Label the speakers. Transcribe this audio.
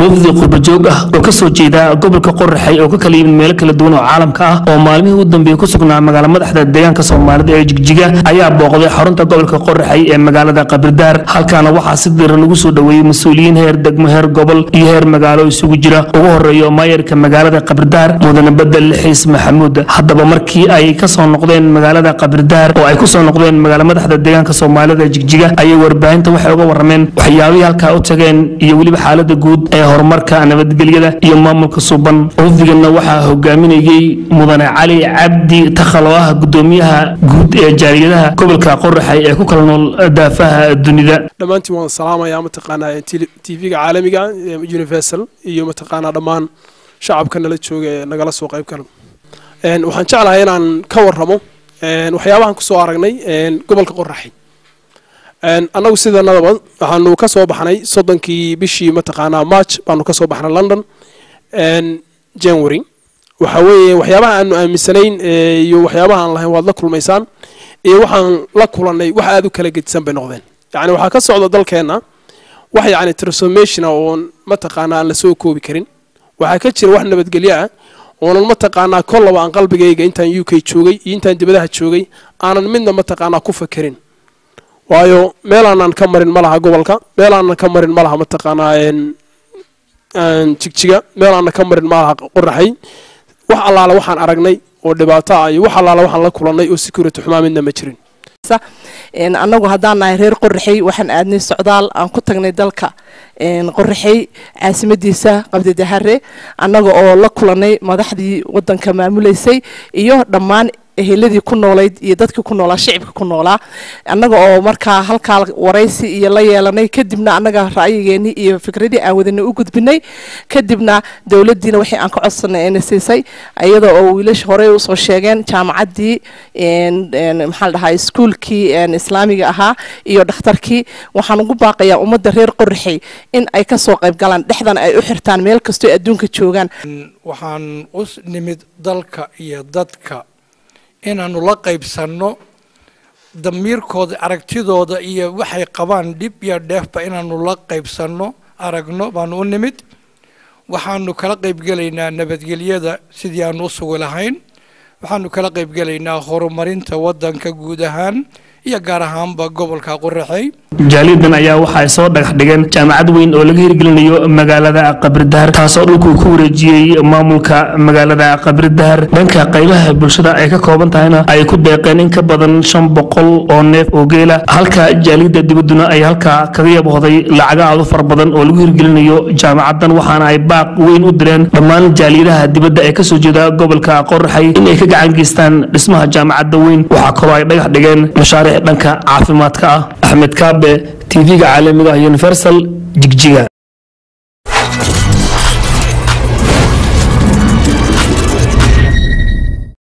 Speaker 1: wafdi qurbajoog ah oo kasoo jeeda gobolka qoraxay oo ka kala yimid meelo kala duwan oo caalamka ah oo maalmihii u dambeeyey ku sugnaa magaala madaxda deegaanka soomaalida ee jigjiga ayaa booqday xarunta gobolka qoraxay ee magaalada qabirdaar halkaana waxaa si diran lagu soo dhoweeyey mas-uuliyiin heer degmo heer gobol iyo heer magaalo isugu jira ugu horeeyo maayarka magaalada qabirdaar mudane bedel xiis maxamuud haddaba markii ay kasoo noqdeen magaalada qabirdaar oo ay kusoo noqdeen magaala madaxda deegaanka soomaalida jigjiga ayay warbaahinta waxay uga warameen waxyaabihii halkaa u tageen iyo weliba xaalada guud ee horumarka nabadgelyada iyo maamulka suban wafdigana waxaa hogaaminayey mudane cali cabdi takhal oo ah gudoomiyaha guud ee jaaliyadaha gobolka qoraxay ee ku kala nool daafaha dunida
Speaker 2: dhammaantiin waan salaamayaa mataqaanaa tv-ga caalamiga universal iyo mataqaanaa dhammaan shacabka nala jooga ee nagala soo qayb gala waxaan jeclahay inaan ka waramo waxyaabahan kusoo aragnay gobolka qoraxay annagu sidanadaba waxaanu ka soo baxnay soddonkii bishii mataqaanaa march baanu ka soo baxnay london january waxa weeye waxyaabaha aanu aaminsanayn iyo waxyaabaha aan lahayn waad la kulmaysaan iyo waxaan la kulannay wax aada u kala gedisan bay noqdeen yacni waxaa ka socda dalkeenna wax yacni transformationa oon mataqaanaa aan lasoo koobi karin waxaa ka jira wax nabadgelyo ah oonan mataqaanaa kollaba aan qalbigayga intaan u k joogay iyo intaan dibadaha joogay aanan midna mataqaanaa ku fakerin waayo meelaanan ka marin ma laha gobolka meelaanan ka marin ma laha mataqaanaa jigjiga meelaanan ka marin ma laha qoraxay wax allaale waxaan aragnay oo dhibaato ah iyo wax allaale waxaan la kulannay oo security xumaa midna ma jirin
Speaker 3: annagu haddaan nahay reer qoraxey waxaan aadnay socdaal aan ku tagnay dalka qoraxey caasimadiisa qabdidahare annaga oo la kulanay madaxdii wadanka maamuleysay iyo dhammaan eheladii ku noolayd iyo dadkii ku noolaa shicibka ku noolaa annaga oo markaa halkaa waraysi iyo la yeelanay kadibna annaga ra'yigeenii iyo fikradii aan wadanay u gudbinay kadibna dowladdiina waxay aan ka codsanay ayna siisay iyada oo wiilasha horey usoo sheegeen jaamacaddii maxaa la dhahaa iskuulkii islaamiga ahaa iyo dhakhtarkii waxaan ugu baaqayaa ummadda reer qoraxey in ay kasoo qayb galaan dhexdan ay u xirtaan meel kastoo adduunka joogaan
Speaker 4: waxaan u nimid dalka iyo dadka inaanu la qaybsanno damiirkooda aragtidooda iyo waxay qabaan dhib iyo dheefba inaanu la qaybsanno aragno baanu u nimid waxaanu kala qaybgelaynaa nabadgelyada sidii aanu u sugi lahayn waxaanu kala qaybgelaynaa horumarinta waddanka guud ahaan iyo gaar ahaanba gobolka qoraxey
Speaker 1: jaaliyadan ayaa waxa ay soo dhagax dhigeen jaamacad weyn oo laga hirgelinayo magaalada qabridahar taasoo dhulkuu ku wareejiyey maamulka magaalada qabridahar dhanka qaybaha bulshada ay ka kooban tahayna ay ku deeqeen in ka badan shan boqol oo neef oo geela halka jaaliyada dibadduna ay halkaa kaga yaboohday lacaga aad u fara badan oo lagu hirgelinayo jaamacadan waxaana ay baaq weyn u direen dhammaan jaaliyadaha dibadda ee kasoo jeeda gobolka qoraxay in ay ka gacan geystaan dhismaha jaamacadda weyn waxaa kaloo ay dhagax dhigeen mashaariic dhanka caafimaadka ah axmed kaabe tv-ga caalamiga universal jigjiga